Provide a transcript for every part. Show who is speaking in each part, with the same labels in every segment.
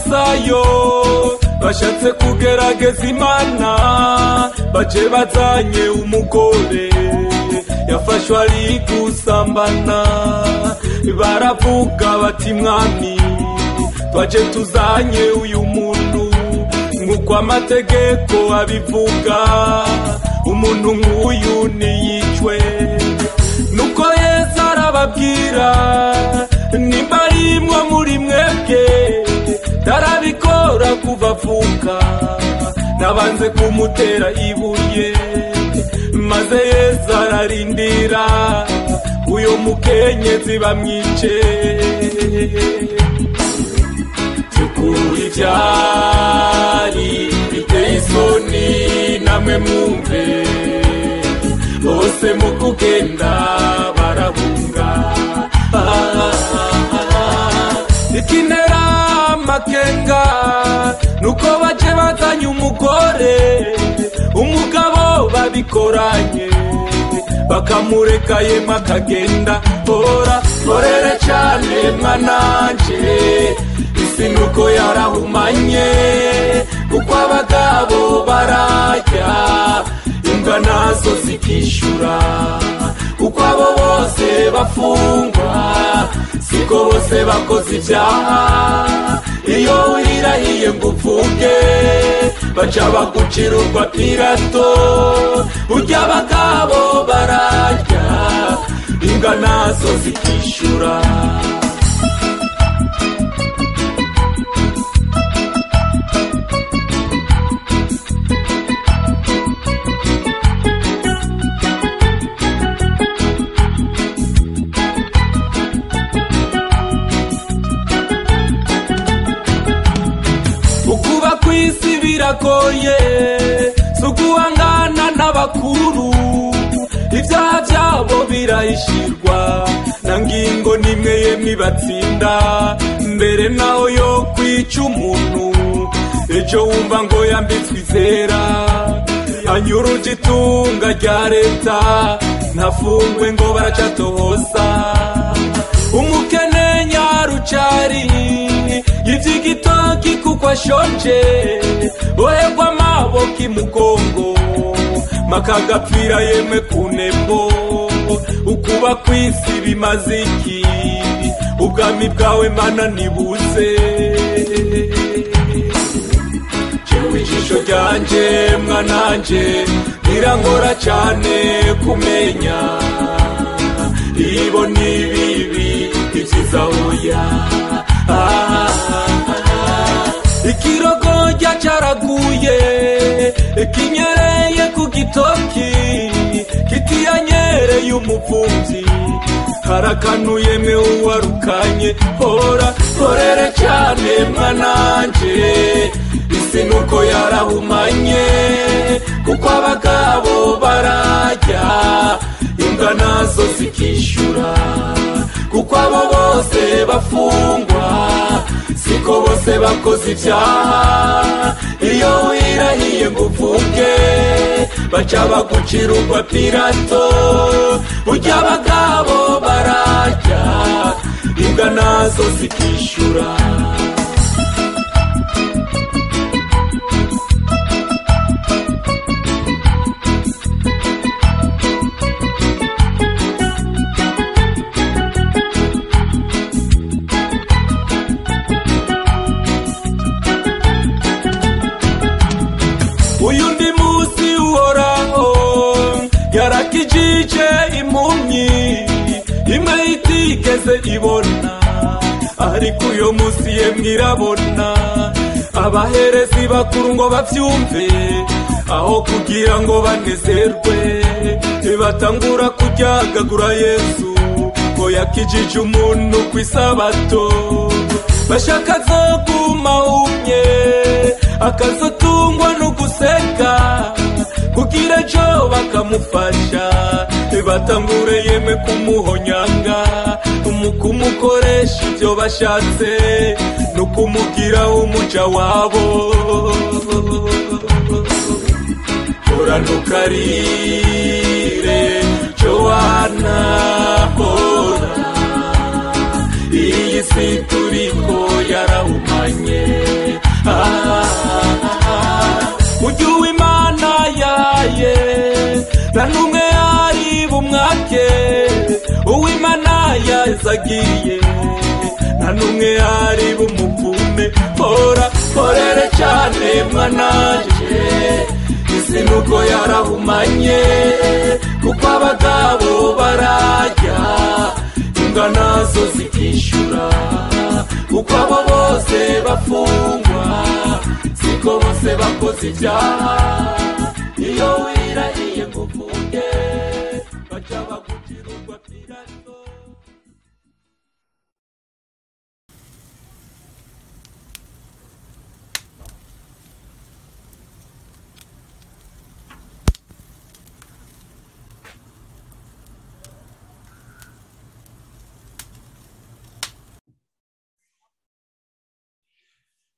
Speaker 1: bayo bashatse kugerageza imana baje bazanye umugore yafashwe ari gusambana baravuga bati mwami twaje tuzanye uyu muntu nk'uko amategeko abivuga umuntu nk'uyu ntiyicwe nuko yesu arababwira nimba ari mwo muri mwebwe tarabikora kuva avuka nabanze kumutera ibuye maze yesu ararindira uyu mukenyezi bamwice byukuri byari biteye isoni namwe mwumve bose mu kugenda barahunga ikinera amakenga nuko baje bazanye umugore umugabo babikoranye bakamureka yema akagenda hora horere cyane mwananje isi nuko yarahumanye kuko abagabo barajya imbwa nazo zikishyura kuko abo bose bafungwa siko bose bakoze ibyaha iyo wirirahiye ngo upfuke baca bagucira urwa pirato burya abagabo bararya imbwa nazo zikishyura ukuba ku isi biragoye si uguhangana n'abakuru ibyaha byabo birahishirwa na ngingo nimwe yemwe ibatsinda mbere naho yo kwica umuntu ejo wumva ngo yambitswe izera anyura itunga rya leta ntafungwe ngo baracatohoza umukene nyarucari y'iby'igitoki kuko ashonje boherwa amaboko imugongo makagapfira yemwe ku nebo ukuba ku isi bimaze iki ubwami bwawe mana nibuze jewe ijisho ryanjye mwananjye birangora cyane kumenya ibo ni bibi ibyiza oya Ah, ah, ah. ikirogorya cyaraguye kinyereye ku gitoki kitiyanyereye umupfubyi harakanuye uwarukanye hora horere cyane mwananje isi nuko yarahumanye kuko abagabo barajya imbwa nazo zikishyura kuko abo bose bafungwa siko bose bakoze ibyaha iyo wirahiye ngo uvuge baca bagucira urwa pirato burya abagabo barajya imbwa nazo zikishyura uyu ndi munsi uhoraho yarakijije impumyi imwe itigeze ibona ariko uyu munsi yemwe irabona abaherezi bakuru ngo babyumve aho kugira ngo banezerwe batangura kuryagagura yesu ngo yakijije umuntu ku isabato bashaka zo kumahumye akazotungwa no guseka kugira ejo bakamufasha batangure yeme kumuhonyanga mu kumukoresha ibyo bashatse no kumugira umuja wabo horana ukarire jowana hora iyi si turiko yarahumanye neza agiye nta n'umwe ari bumuvume hora horere cyane mwananje isi nuko yarahumanye kuko abagabo barajya imbwa nazo zikishyura kuko abo bose bafungwa siko bose bakoze ibyaha iyo wirariye ngo uvuge bajya bagugira urwa pirato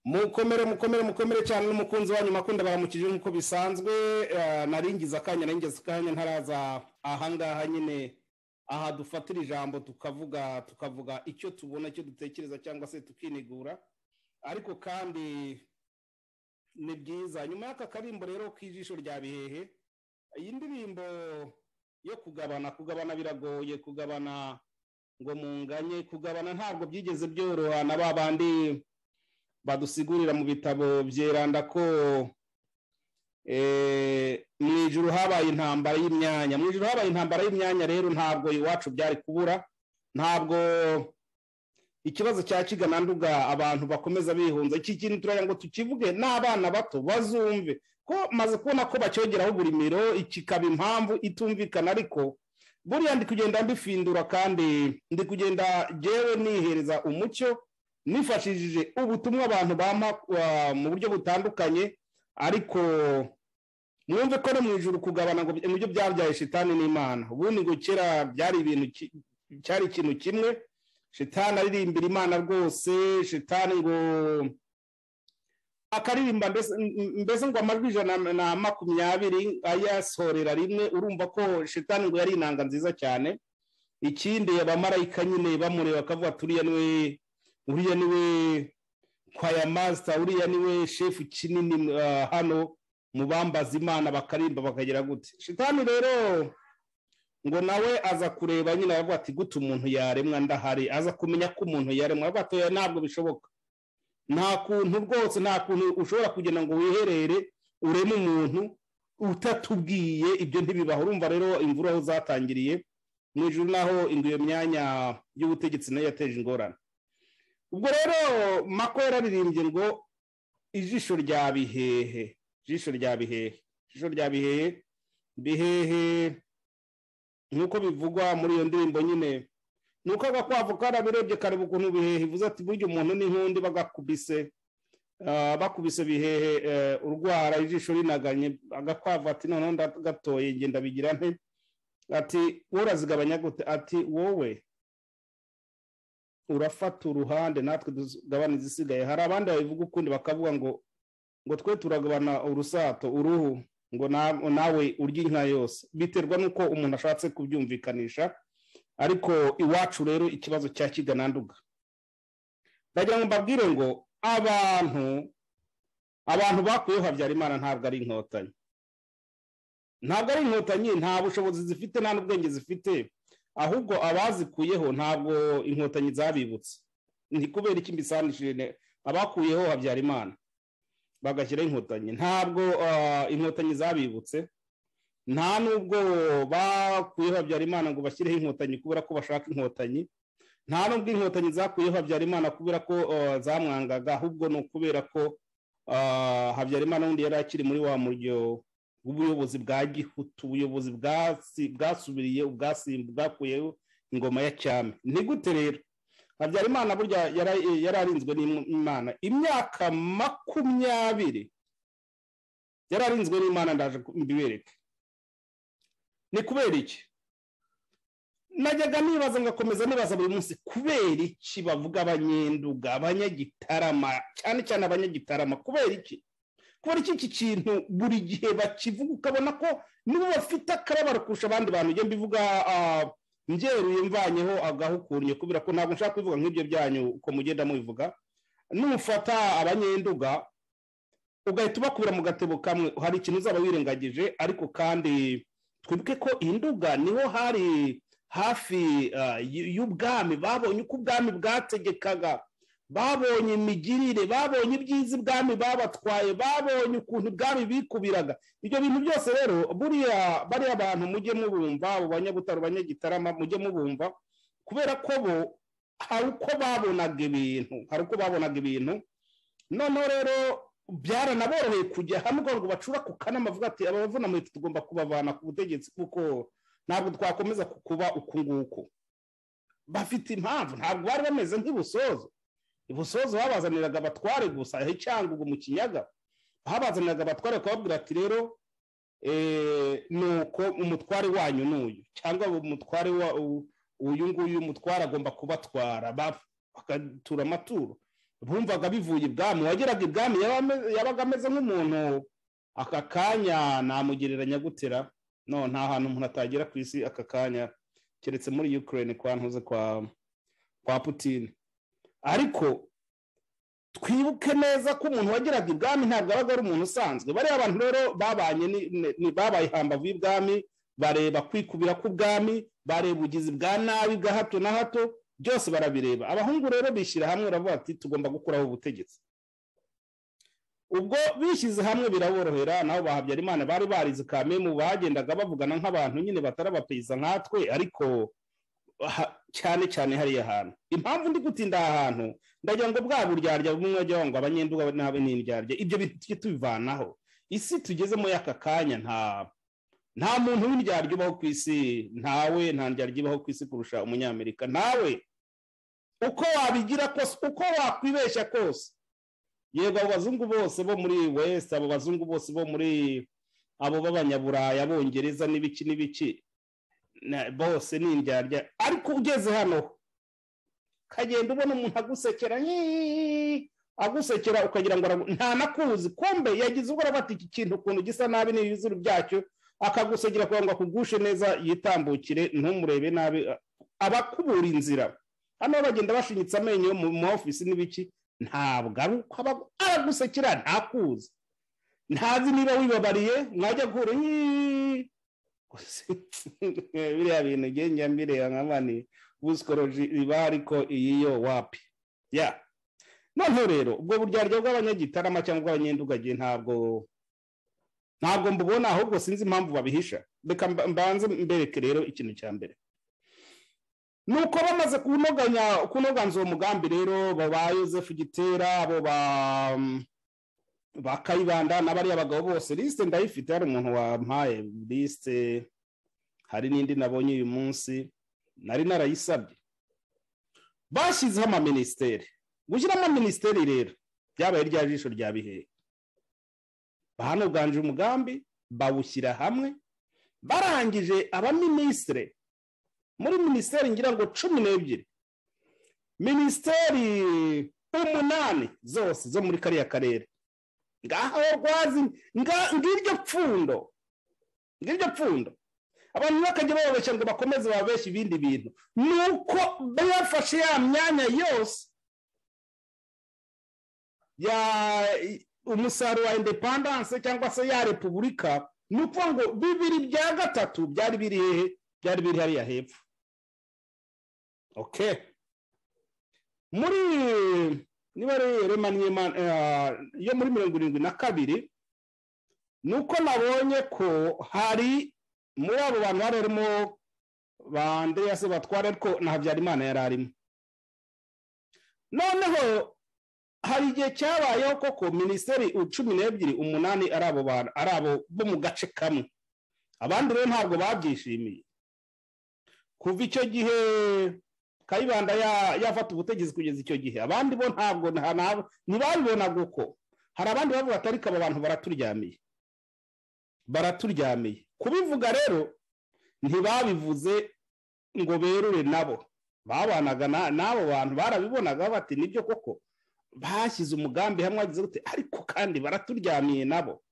Speaker 2: mukomere mukomere mukomere cyane n'umukunzi wanyu makunda baramukije nk'uko bisanzwe eh, naringize akanya naringize akanya ntaraza ahangaha nyine aha dufatira ijambo tukavuga tukavuga icyo tubona icyo dutekereza cyangwa se tukinigura ariko kandi ni byiza nyuma y'aka karimbo rero k'ijisho rya bihehe iyi ndirimbo yo kugabana kugabana biragoye kugabana ngo munganye kugabana ntabwo byigeze byoroha na ba bandi badusigurira mu bitabo byeranda ko eh, mu ijuru habaye intambara y'imyanya mu ijuru habaye intambara y'imyanya rero ntabwo iwacu byari kubura ntabwo ikibazo cya kigana nduga abantu bakomeza bihunza iki kintu turagira ngo tukivuge n'abana bato bazumve ko maze kubona ko bacyongeraho buri miro kikaba impamvu itumvikana ariko buriya ndi kugenda mbifindura kandi ndi kugenda jyewe nihereza umucyo nifashishije ubutumwa abantu bampa uh, mu buryo butandukanye ariko mwumve ko no mu ijuru kugabana ngo mu byo byabyaye shitani n'imana ubundi ngo kera byari ibintu ki- cyari ikintu kimwe shitani aririmbira imana rwose shitani ngo akaririmba mbese m- mbese ngo amajwi ijana na makumyabiri ayasorera rimwe urumva ko shitani ngo yari inanga nziza cyane ikindi abamarayika nyine bamureba bakavuga turiya niwe uriya niwe kwaya masita uriya niwe shefu kinini ah, hano mu bambaza imana bakarimba bakagira gute shitani rero ngo nawe aza kureba nyine aravuga ati gute umuntu yaremwa ndahari aza kumenya ko umuntu yaremwa aravuga ati "Oya, ntabwo bishoboka nta kuntu rwose nta kuntu ushobora kugenda ngo wiherere ureme umuntu utatubwiye ibyo ntibibaho urumva rero imvura aho zatangiriye mu ijuru naho iyo myanya y'ubutegetsi nayo yateje ingorane ubwo rero mako yararirimbye ngo ijisho rya bihehe ijisho rya bihehe ijisho rya bihehe bihehe nk'uko bivugwa muri iyo ndirimbo nyine ni uko agakwavu karabirebye kareba ukuntu bihehe ivuze ati burya umuntu n'inkundi bagakubise ah, bakubise bihehe eh, urwara ijisho rinaganye agakwavu ati noneho ndagatoye ngenda bigira nte ati wowe urazigabanya gute ati wowe urafata uruhande natwe tugabana izisigaye hari abandi babivuga ukundi bakavuga ngo ngo twe turagabana urusato uruhu ngo na- nawe urya inka yose biterwa n'uko umuntu ashatse kubyumvikanisha ariko iwacu rero ikibazo cya kigananduga ndagira ngo mbabwire ngo abantu abantu bakuyeho habyarimana ntabwo ari inkotanyi ntabwo ari inkotanyi nta bushobozi zifite nta n'ubwenge zifite ahubwo abazikuyeho ntabwo inkotanyi zabibutse ni kubera iki mbisanishije ne- abakuyeho habyarimana bagashyiraho inkotanyi ntabwo ah, inkotanyi zabibutse nta nubwo bakuyeho habyarimana ngo bashyireho inkotanyi kubera ko bashaka inkotanyi nta nubwo inkotanyi zakuyeho habyarimana kubera ko ah, zamwangaga ahubwo ni ukubera ko ah, habyarimana wundi yari akiri muri wa muryo ubuyobozi bwa gihutu ubuyobozi bwasi- bwasubiriye ubwasimbu bwakuyeho ingoma ya cyami ni gute rero habyarimana burya yara- yari arinzwe n'imana imyaka makumyabiri yari arinzwe n'imana ndaje ku- mbibereke ni kubera iki najyaga nibaza ngakomeza nibaza buri munsi kubera iki bavuga abanyenduga abanyagitarama cyane cyane abanyagitarama kubera iki kubera iki iki kintu buri gihe bakivuga ukabona ko nibo bafite akababaro kurusha abandi bantu njye mbivuga ah, mbyeruye mvanyeho agahukurnye kubera ko ntabwo nshaka kubivuga nk'ibyo byanyu uko mugenda mubivuga nufata abanyenduga ugahita ubakubira mu gatebo kamwe hari ikintu uzaba wirengagije ariko kandi twibuke ko induga niho hari hafi y'ubwami babonye uko ubwami bwategekaga babonye imigirire babonye ibyiza ibwami babatwaye babonye ukuntu ibwami bikubiraga ibyo bintu byose rero buriya bariya bantu mujye mubumva abo banyabutaro banyagitarama mujye mubumva kubera ko bo hari uko babonaga ibintu hari uko babonaga ibintu noneho rero byaranaboroheye kujya hamwe ngo bacura ku kanama bavuga ati abavuna muri tugomba kubavana ku butegetsi kuko ntabwo twakomeza kukuba uku nguku bafite impamvu ntabwo bari bameze nk'ibusozo ibusozo babazaniraga abatware gusa cyangwa ubu mu kiyaga babazaniraga abatware bakababwira ati rero ni uko umutware wanyu n'uyu cyangwa umutware wa uyu nguyu umutware agomba kubatwara bakatura amaturo bumvaga bivuye ibwami wageraga ibwami yabaga ameze nk'umuntu aka kanya namugereranya gutera no nta hantu umuntu atagera ku isi aka kanya keretse muri ukraine kwa ntuze kwa kwa putine ariko twibuke neza ko umuntu wageraga ibwami ntabwo abaga ari umuntu usanzwe bariya abantu rero babanye babaye hambavu y'ibwami bareba kwikubira k'ubwami bareba ubugizi bwa nabi bwa hato na hato byose barabireba abahungu rero bishyira hamwe baravuga ati tugomba gukuraho ubutegetsi ubwo bishyize hamwe biraborohera nabo bahabyarimana bari barize kamemu bagendaga bavugana nk'abantu nyine batari abapeyiza nkatwe ariko cyane cyane hariya hantu impamvu ndi gutinda aha hantu ndagira ngo bwa buryarya bumwe wajya ngo abanyenduga n'abe n'indyarya ibyo bintu tujye tubivanaho isi tugezemo y'aka kanya nta nta muntu w'indyarya ubaho ku isi ntawe nta ndyarya ibaho ku isi kurusha umunyamerika nawe uko wabigira kose uko wakwibeshya kose yego abo bazungu bose bo muri wesite abo bazungu bose bo muri abo b'abanyaburaya bongereza n'ibiki n'ibiki bose ni indyarya ariko ugeze hano ukagenda ubona umuntu agusekera agusekera ukagira ngo nta nakuzi kombe yagize ubwo bati iki kintu ukuntu gisa nabi n'ibizuru byacyo akagusegera kugira ngo akugushe neza yitambukire ntumurebe nabi abakubura inzira hano bagenda bashinyitse amenyo mu ma ofisi n'ibiki ntabwo ari uko aragusekera ntakuzi ntazi niba wibabariye mwajya guhura biriya bintu ngenge mbireba nka mani busikoroji riba ariko iyi yo wapi ya noneho rero ubwo buryarya bw'abanyagitarama cyangwa bw'abanyendugage ntabwo ntabwo mbubona ahubwo sinzi impamvu babihisha reka mbanze mbereke rero ikintu cya mbere ni uko bamaze kunoganza uwo mugambi rero ba yosefu gitera abo ba kayibanda n'abariya bagabo bose lisite ndayifite hari umuntu wampaye lisite hari n'indi nabonye uyu munsi nari narayisabye bashyizeho amaminisiteri gushyiramo minisiteri rero byabaye rya jisho rya bihehe bahanoganje umugambi bawushyira hamwe barangije abaminisitire muri minisiteri ngira ngo cumi n'ebyiri minisiteri umunani zose zo muri kariya karere ngaho rwazi ngiryo pfundo ngiryo pfundo abantu bakajya bababeshya ngo bakomeze babeshye ibindi bintu ni uko bafashe ya myanya yose ya umusaruro wa indepandanse cyangwa se ya repubulika ni ukuvuga ngo bibiri bya gatatu byari biri hehe byari biri hariya hepfo oke muri niba yo muri mirongo irindwi na kabiri ni uko nabonye ko hari muri abo bantu bari barimo ba andreas batwara ariko na habyarimana yari arimo noneho hari igihe cyabayeho koko minisiteri cumi n'ebyiri umunani ari abo bantu ari abo bo mu gace kamwe abandi rero ntabwo babyishimiye kuva icyo gihe kayibanda yafata ubutegetsi kugeza icyo gihe abandi bo ntabwo ntibabibonaga uko hari abandi bavuga ati ariko aba bantu baraturyamiye baraturyamiye kubivuga rero ntibabivuze ngo berure nabo babanaga n'abo bantu barabibonaga bati nibyo koko bashyize umugambi hamwe wagize gute ariko kandi baraturyamiye nabo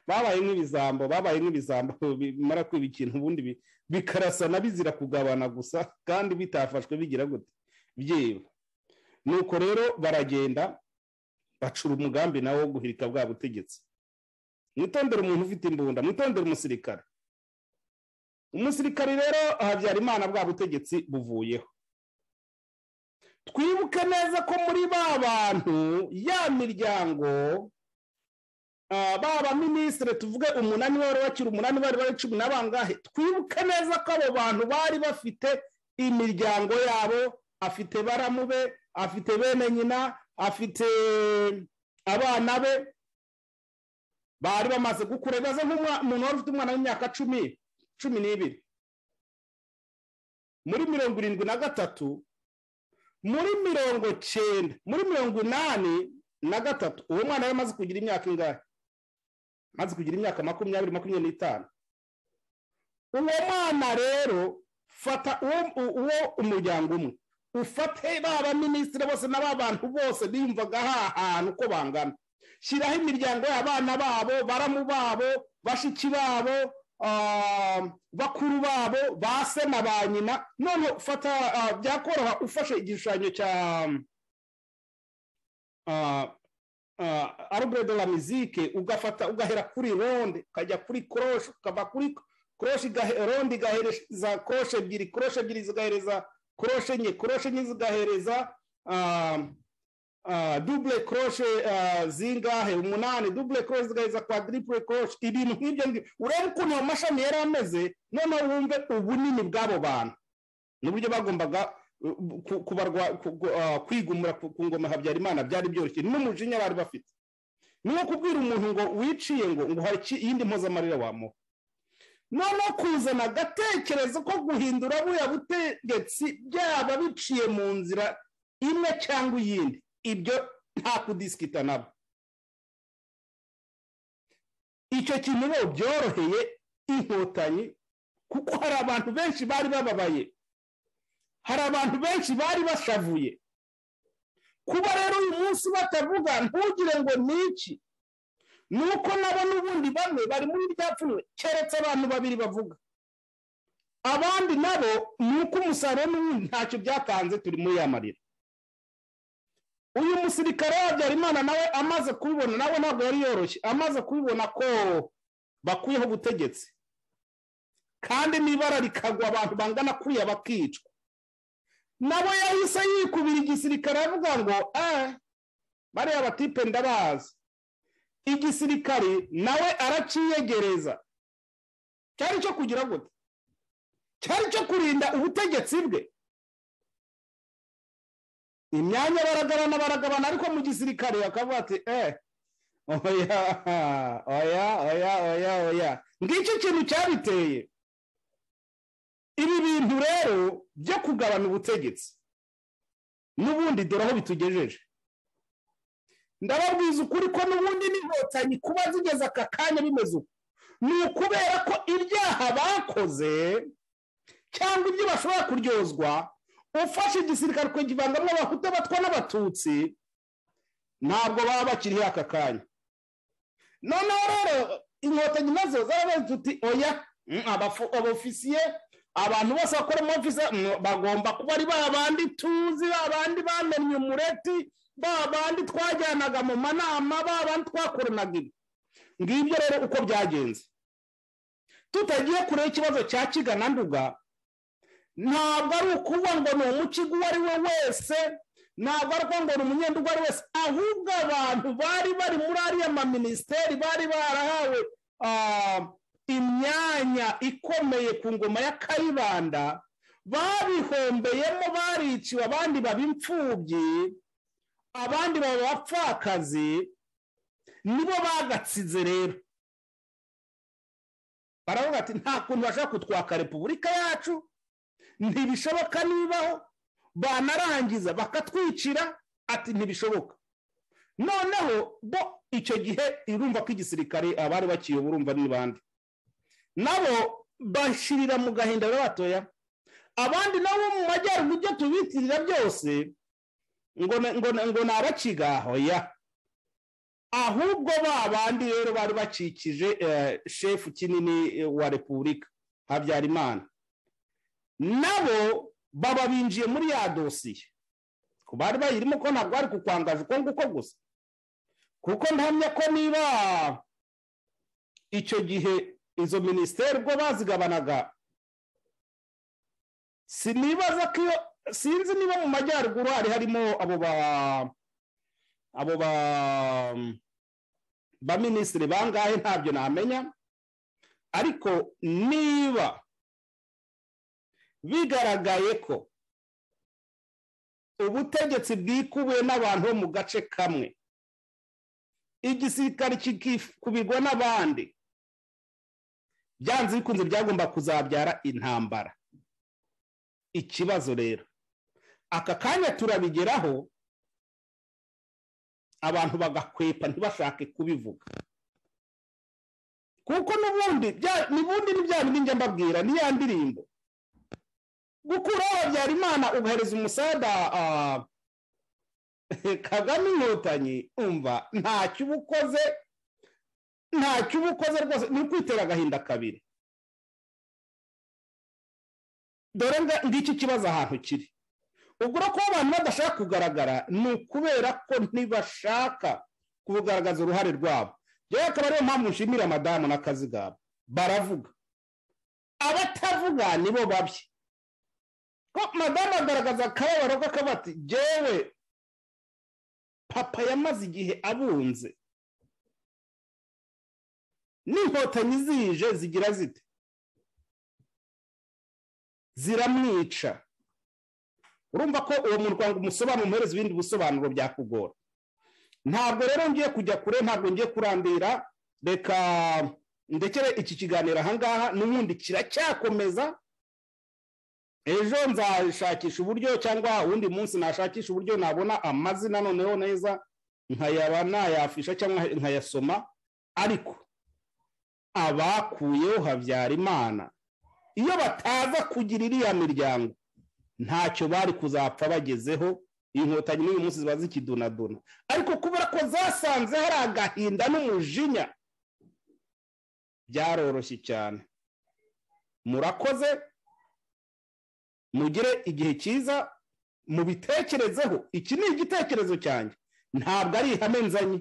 Speaker 2: babaye nk'ibizambo babaye nk'ibizambo bimara kwiba ikintu ubundi bikarasana bizira kugabana gusa kandi bitafashwe bigira gute byiba nuko rero baragenda bacura umugambi nawo wo guhirika bwa butegetsi mwitondere umuntu ufite imbunda mwitondere umusirikare umusirikari rero habyara imana bwa butegetsi buvuyeho twibuke neza ko muri ba bantu ya miryango ba baminisitiri tuvuge umunani bari bakiri umunani bari bari cumi na bangahe twibuke neza ko abo bantu bari bafite imiryango yabo afite baramube afite bene nyina afite abana be bari bamaze gukura bibaze nk'umuntu wari ufite umwana w'imyaka cumi cumi n'ibiri muri mirongo irindwi na gatatu muri mirongo cyenda muri mirongo inani na gatatu uwo mwana yari amaze kugira imyaka ingahe amaze kugira imyaka makumyabiri makumyabiri n'itanu uwo mwana rero fata uwo umuryango umwe ufate ba baminisitiri bose na ba bantu bose biyumvaga ahantu uko bangana shyiraho imiryango y'abana babo baramu babo bashiki babo bakuru babo ba se na ba nyina none ufata byakoroha ufashe igishushanyo cya arubedo la mizike ugafata ugahera kuri ronde ukajya kuri koroshe ukava kuri koroshe ronde igahereza koroshe ebyiri koroshe ebyiri zigahereza koroshe enye koroshe enye zigahereza dubule koroshe zingahe umunani dubule koroshe zigahereza kwadiriple koroshe ibintu nk'ibyo ngibyo urebe ukuntu ayo mashami yari ameze noneho wumve ubunini bw'abo bantu n'uburyo bagombaga kubarwa kwigumura ku ngoma habyarimana byari byoroshye n'umujinya bari bafite niwo kubwira umuntu ngo wiciye ngo ngo hari iyindi mpozamarira wamuha noneho kuzana agatekerezo ko guhindura buriya butegetsi byaba biciye mu nzira imwe cyangwa iyindi ibyo nta kudisikita nabo icyo kintu rero byoroheye inkotanyi kuko hari abantu benshi bari bababaye hari abantu benshi bari bashavuye kuba rero uyu munsi batavuga ntugire ngo ni iki ni uko nabo n'ubundi bamwe bari muri rya pfunwe keretse abantu babiri bavuga abandi nabo ni uko umusaruro n'ubundi ntacyo byatanze turi muri ya marira uyu musirikare w'abyarimana nawe amaze kubibona nawe ntabwo yari yoroshye amaze kubibona ko bakuyeho ubutegetsi kandi n'ibara rikagwa abantu bangana kuriya bakicwa nabo yahise yikubira igisirikare avuga ngo eee bariya batipe ndabazi igisirikare nawe araciyegereza cyari cyo kugira gute cyari cyo kurinda ubutegetsi bwe imyanya baragabana baragabana ariko mu gisirikare bakavuga ati eh oya oya oya oya oya ngicyo ikintu cyabiteye ibi bintu rero byo kugabana ubutegetsi n'ubundi dore aho bitugejeje ndababwiza ukuri ko n'ubundi n'inkotanyi kuba zigeze aka kanya bimeze uko ni ukubera ko ibyaha bakoze cyangwa ibyo bashobora kuryozwa ufashe igisirikare ukagivangamo abahuta batwa n'abatutsi ntabwo baba bakiriho aka kanya noneho rero inkotanyi nazo zarabaye tuti oya abofisiye abantu bose bakora mu ofisi bagomba kuba ari ba bandi tuzi ba bandi bamenye umureti ba bandi twajyanaga mu manama ba bandi twakoranaga ibi ngibyo rero uko byagenze tutagiye kure ikibazo cya kigana nduga ntabwo ari ukuvuga ngo ni umukigo uwo ari we wese ntabwo ari ukuvuga ngo ni umunyenda uwo ari wese ahubwo abantu bari bari muri ariya maminisiteri bari barahawe imyanya ikomeye ku ngoma ya kayibanda babihombeyemo bariciwe abandi baba imfubyi abandi baba abapfakazi nibo bagatsize rero baravuga ati nta kuntu bashaka kutwaka repubulika yacu ntibishoboka nibaho banarangiza bakatwicira ati ntibishoboka noneho bo icyo gihe irumva ko igisirikare abari bakiyoba urumva ni bande nabo bashirira mu gahinda batoya abandi nabo mu majyaruguru ibyo tubitirira byose ngo ni abakigaho ya ahubwo ba bandi rero bari bakikije shefu kinini wa repubulika habyarimana nabo baba binjiye muri ya dosiye ku bari bayirimo ko ntabwo bari kukwangaje uko nguko gusa kuko ntamya ko niba icyo gihe izo minisiteri ubwo bazigabanaga sinibaza ko iyo sinzi niba mu majyaruguru hari harimo abo ba abo ba ba minisitiri bangahe ntabyo namenya ariko niba bigaragaye ko ubutegetsi bwikubiwe n'abantu bo mu gace kamwe igisirikare kikikubirwa n'abandi byanze bikunze byagomba kuzabyara intambara ikibazo rero aka kanya turabigeraho abantu bagakwepa ntibashake kubivuga kuko n'ubundi n'ubundi ni bya bindi njya mbabwira ni ya ndirimbo gukuraho habyarimana ugahereza umusada kagame inkotanyi umva ntacyo uba ukoze ntacyo uba ukoze rwose ni ukwitera agahinda kabiri dore ngiki kibazo ahantu kiri ubwo ko abantu badashaka kugaragara ni ukubera ko ntibashaka kugaragaza uruhare rwabo rero akaba ariyo mpamvu nshimira madamu n'akazi kabo baravuga abatavuga nibo babi madamu agaragaza akababaro k'akabati yewe papa yamaze igihe abunze n'inkotanyi zije zigira zite ziramwica urumva ko uwo muryango umusobanuro umuhereza ibindi bisobanuro byakugora ntabwo rero ngiye kujya kure ntabwo ngiye kurambira reka ndekere iki kiganiro ahangaha n'ubundi kiracyakomeza ejo nzashakisha uburyo cyangwa uwundi munsi nashakisha uburyo nabona amazina noneho neza nkayaba nayafisha cyangwa nkayasoma ariko abakuyeho habyarimana iyo bataza kugira iriya miryango ntacyo bari kuzapfa bagezeho inkotanyi n'uyu munsi ziba zikidunaduna ariko kubera ko zasanze hari agahinda n'umujinya byaroroshye cyane murakoze mugire igihe cyiza mubitekerezeho iki ni igitekerezo cyanjye ntabwo ari ihame nzanye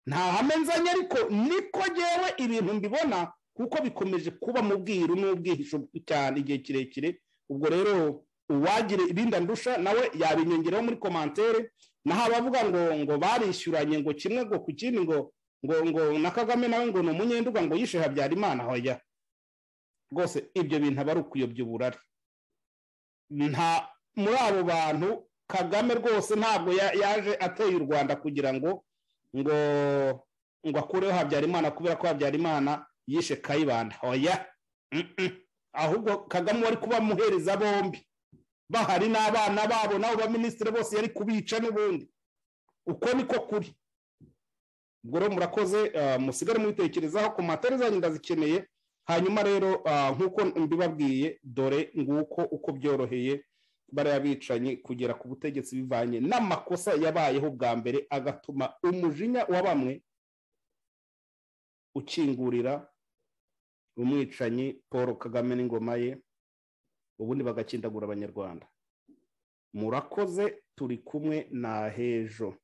Speaker 2: nta hame nzanye ariko niko ngewe ibintu mbibona kuko bikomeje kuba mu bwiru n'ubwihisho cyane igihe kirekire ubwo rero uwagira ibindi ndusha nawe yabinyongeraho muri komantere naho abavuga ngo ngo barishyuranye ngo kimwe ngo ku kindi ngo ngo ngo na kagame nawe ngo ni umunyenduga ngo yishe habyarimana hoya rwose ibyo bintu aba ari ukuyobya uburari nta muri abo bantu kagame rwose ntabwo yaje ateye u rwanda kugira ngo ngo ngo akureho habyarimana kubera ko habyarimana yishe kayibanda hoya ahubwo kagame wari kubamuhereza bombi bahari n'abana babo n'abo baminisitiri bose yari kubica n'ubundi uko niko kuri ubwo rero murakoze musigare mubitekerezaho ku matara zanyu ndazikeneye hanyuma rero nk'uko mbibabwiye dore nguko uko byoroheye bariya bicanyi kugera ku butegetsi bivanye n'amakosa yabayeho bwa mbere agatuma umujinya wa bamwe ukingurira umwicanyi paul kagame n'ingoma ye ubundi bagakindagura abanyarwanda murakoze turi kumwe na hejo